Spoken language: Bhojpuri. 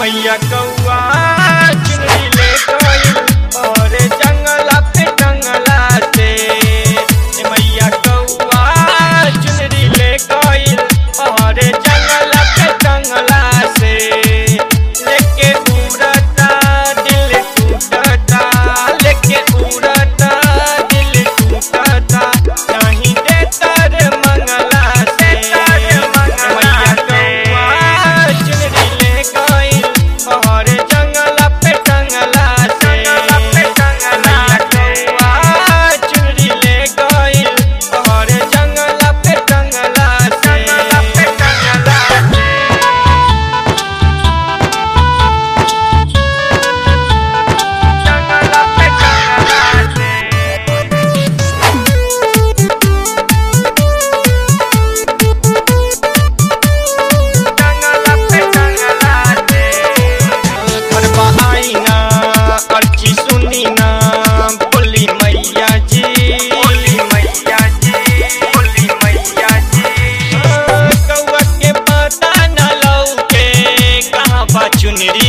मैया कौआ चुनरी ले गइल और जंगला पे जंगला से ए मैया कौआ चुनरी ले गइल और जंगला पे जंगला से लेके उड़ता दिल टूटता लेके उड़ता दिल टूटता नहीं देता रे मंगला से मैया कौआ चुनरी ले गइल और जंगला पे जंगला से मैया कौआ चुनरी ले गइल और जंगला पे जंगला से जंगला पे जंगला से जंगला पे जंगला से घरवा आई ना अर्जी सुनी ना बोली मैया जी बोली मैया जी बोली मैया जी कौआ के पता न लौके कहाँ बा चुनरी